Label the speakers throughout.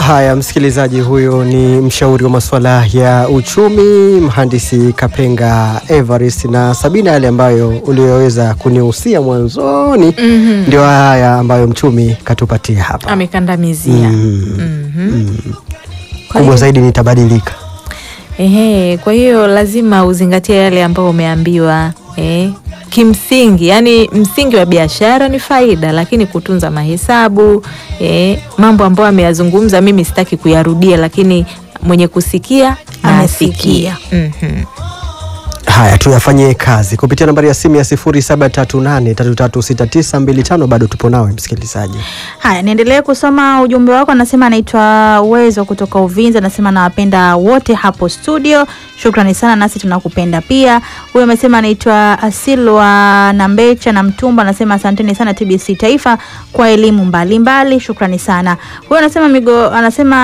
Speaker 1: Haya, msikilizaji, huyo ni mshauri wa masuala ya uchumi mhandisi Kapenga Evarist, na Sabina, yale ambayo uliyoweza kunihusia mwanzoni
Speaker 2: Mhm.
Speaker 1: ndio haya ambayo mchumi katupatia hapa.
Speaker 2: amekandamizia
Speaker 1: Mm.
Speaker 2: Mhm. Kwa
Speaker 1: Kubwa
Speaker 2: hiyo-
Speaker 1: zaidi nitabadilika.
Speaker 2: Ehe, kwa hiyo lazima uzingatie yale ambayo umeambiwa eh. Kimsingi, yani msingi wa biashara ni faida, lakini kutunza mahesabu eh, mambo ambayo ameyazungumza mimi sitaki kuyarudia, lakini mwenye kusikia na
Speaker 3: Amesikia.
Speaker 2: asikie. Mhm.
Speaker 1: Haya, tuyafanyie kazi kupitia nambari ya simu ya 0738336925. Bado tupo nawe msikilizaji.
Speaker 3: Haya, niendelee kusoma ujumbe wako. Anasema anaitwa Uwezo kutoka Uvinza, anasema nawapenda wote hapo studio, shukrani sana, nasi tunakupenda pia. Huyo amesema anaitwa Asilwa Nambecha na Mtumba, anasema asanteni sana TBC Taifa kwa elimu mbalimbali, shukrani sana. Huyo anasema migo, anasema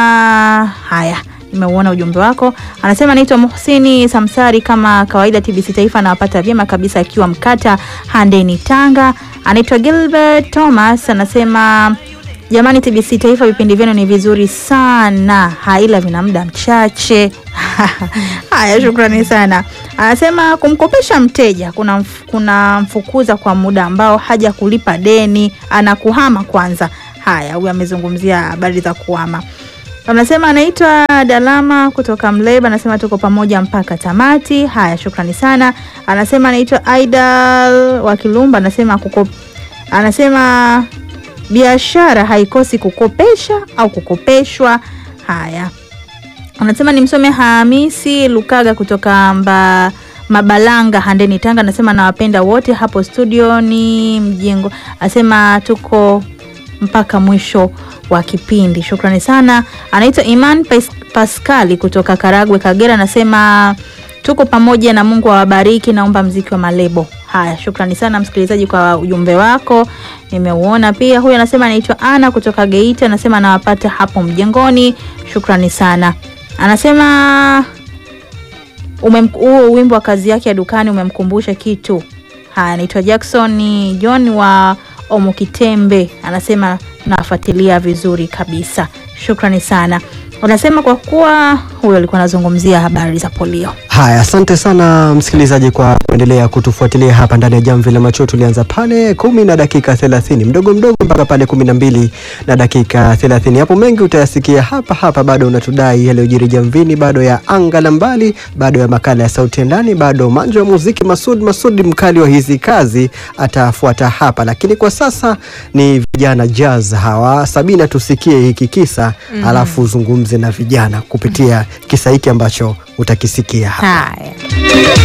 Speaker 3: haya nimeuona ujumbe wako. Anasema naitwa Muhsini Samsari, kama kawaida TBC Taifa anawapata vyema kabisa akiwa Mkata Handeni, Tanga. Anaitwa Gilbert Thomas, anasema jamani, TBC Taifa vipindi vyenu ni vizuri sana, haila vina muda mchache. Haya, shukrani sana. Anasema kumkopesha mteja kuna, mf, kuna mfukuza kwa muda ambao haja kulipa deni, anakuhama kwanza. Haya, huyu amezungumzia habari za kuhama. Anasema anaitwa Dalama kutoka Mleba, anasema tuko pamoja mpaka tamati. Haya, shukrani sana. Anasema anaitwa Aidal wa Kilumba, anasema kuko, anasema biashara haikosi kukopesha au kukopeshwa. Haya, anasema nimsome Hamisi Lukaga kutoka mba Mabalanga Handeni Tanga, anasema nawapenda wote hapo studio ni mjengo, anasema tuko mpaka mwisho wa kipindi. Shukrani sana. Anaitwa Iman Pas Paskali kutoka Karagwe, Kagera, anasema tuko pamoja na Mungu awabariki. Naomba mziki wa malebo. Haya, shukrani sana msikilizaji kwa ujumbe wako, nimeuona pia. Huyu anasema anaitwa Ana kutoka Geita, anasema anawapata hapo mjengoni. Shukrani sana. Anasema umem- huo wimbo wa kazi yake ya dukani umemkumbusha kitu. Haya, anaitwa Jackson John wa Omukitembe, anasema nafuatilia vizuri kabisa. Shukrani sana. Unasema kwa kuwa huyo alikuwa anazungumzia habari za polio.
Speaker 1: Haya, asante sana msikilizaji kwa kuendelea kutufuatilia hapa ndani ya Jamvi la Macho. Tulianza pale kumi na dakika thelathini mdogo mdogo mpaka pale kumi na mbili na dakika thelathini. Hapo mengi utayasikia hapa hapa. Bado unatudai yaliyojiri jamvini, bado ya anga la mbali, bado ya makala ya sauti ya ndani, bado manjo wa muziki. Masud Masud mkali wa hizi kazi atafuata hapa, lakini kwa sasa ni vijana jazz hawa. Sabina, tusikie hiki kisa alafu uzungumze na vijana kupitia kisa hiki ambacho utakisikia hapa.
Speaker 2: Haya.